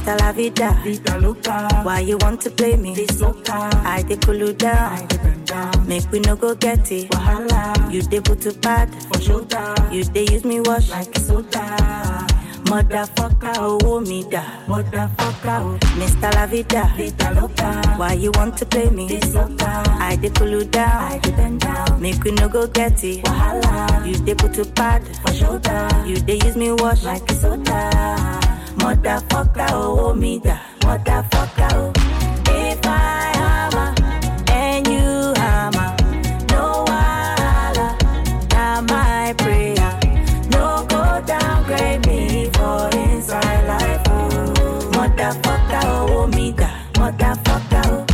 Mr. La Vida. Vida loca, Why you want to play me? this loca, I dey cool you down. I depend down. Make we no go get it. Wahala, You dey put to bad. for shoulder, You dey use me wash. like soda. Motherfucker, oh me da. Motherfucker, oh, Mr. La Vida. vida loca, Why you want to play me? this loca, I dey cool you I down. depend down. Make we no go get it. Wahala, You dey put to bad. for shoulder, You dey use me wash. like soda. Motherfucker, oh me da. Motherfucker, oh. If I hammer and you hammer, no wahala. Now my prayer, no go downgrade me for inside life. Oh. Motherfucker, oh me da. Motherfucker, oh.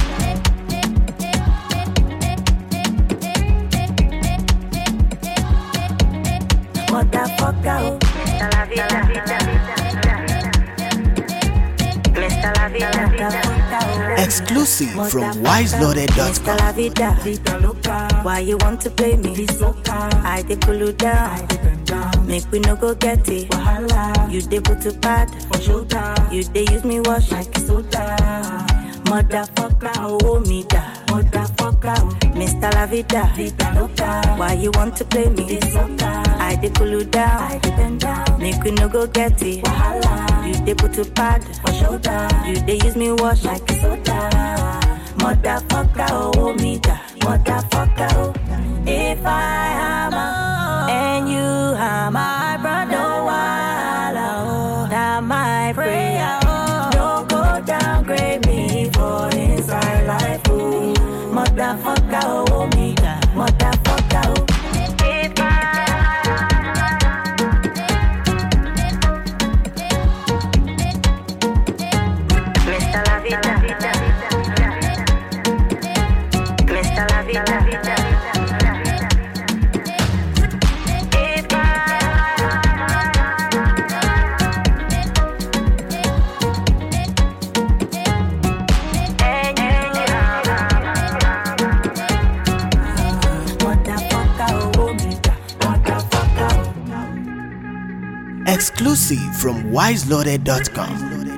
Motherfucker, oh. Mr. La Vida. Mr. La Vida. Exclusive from Mr. wiseloaded.com. La Vida. Vida loca, Why you want to play me? this loca, I dey cool you I down. depend down. Make we no go get it. Wahala, You dey put to bad. for shoulder, You dey use me wash. like soda. Motherfucker, oh me da. Motherfucker, oh, Mr. La Vida. vida loca, Why you want to play me? this loca, I dey cool you I down. depend down. Make we no go get it. Wahala, You dey put to bad. for shoulder, You dey use me wash. like soda. Motherfucker, oh me da. Motherfucker, oh. If I hammer and you hammer, my brother, no wahala, oh. That my prayer, oh. No go downgrade me for inside life, oh. Motherfucker, oh me da. Motherfucker, oh. If Mr. La Vida. Mr. La Vida. If Motherfucker, oh me da. Motherfucker, oh. Exclusive from wiseloaded.com.